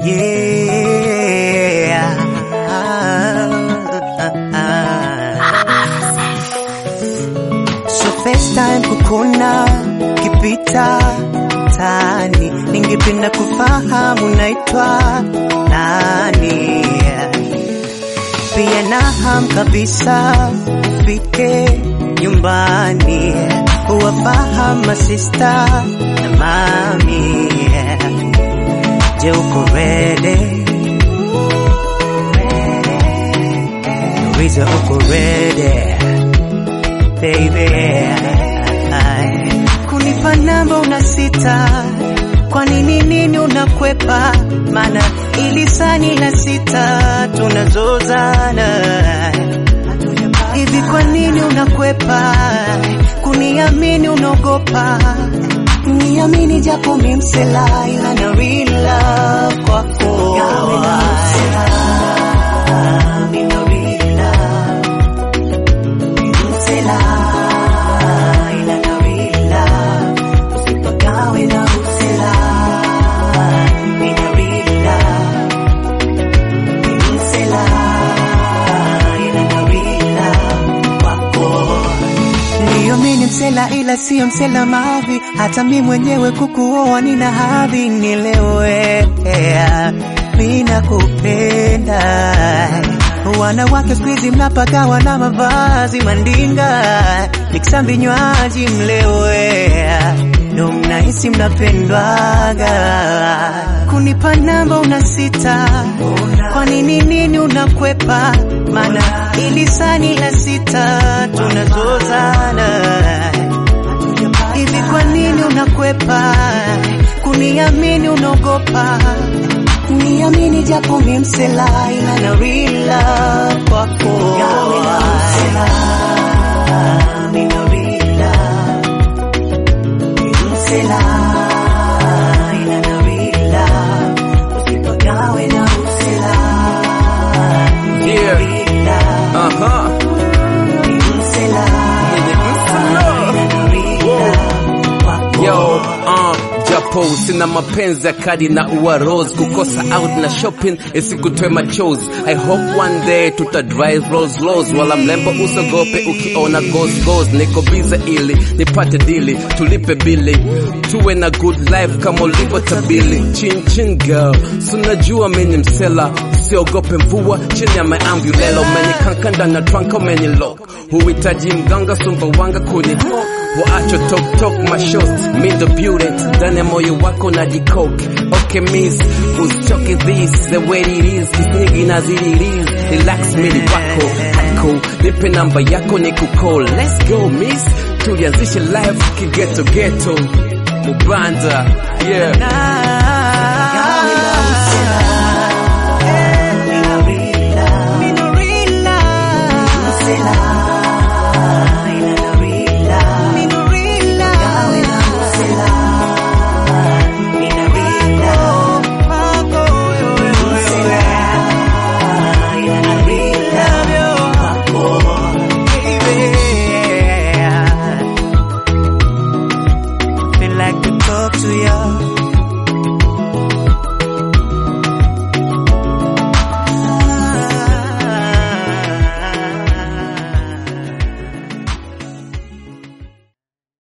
So first time kukuna kipita tani, ningependa kufahamu naitwa nani, pia naham kabisa ufike nyumbani uwafahamu masista na mami. Je, uko ready? Louisa, uko ready? baby kunipa namba una sita kwa nini nini unakwepa mana ili sani la sita tunazozana hivi kwa nini unakwepa kuniamini unaogopa niamini japo mimsela ila na real love kwako Nina real love Msela, ila na real love. Usipagawe na usela, nina real love. Msela, ila na real love kwako. Ndiyo mi ni msela ila siyo msela mavi, hata mi mwenyewe kukuoa nina hadhi, nielewe mi nakupenda. Wanawake siku hizi mnapagawa na mavazi mandinga, nikisa vinywaji mlewe, ndo mnahisi mnapendwaga. Kunipa namba una sita, kwa nini nini unakwepa? Mana ili sani la sita tunazozana hivi, kwa nini unakwepa kuniamini? Unaogopa niamini, japo mi msela, ila na real love kwako Nina real love. Msela, ila na real love. Usipagawe na usela. Nina Yeah. real love. Aha. Msela, Msela. ila na real love kwako. Yo, uh, japo sina mapenzi ya kadi na ua rose kukosa out na shopping isikutoe machozi i hope one day tuta drive Rolls Royce wala mlembo usogope ukiona ghost ghost niko bize ili nipate dili tulipe bili tuwe na good life kama ulivyo tabili chin chin girl sunajua mimi msela usiogope mvua chini ya maambulela umenikankanda na trunk umenilok huhitaji mganga sumbawanga kuni waacho tok tok mashos mindo beauty ndani ya moyo wako na jikoke okay miss usichoke this the way it is kisnyigi na ziliris relax mili wako hako nipe namba yako ni kukol let's go miss tulianzishe life kigeto geto mubanda yeah Feel like to talk to you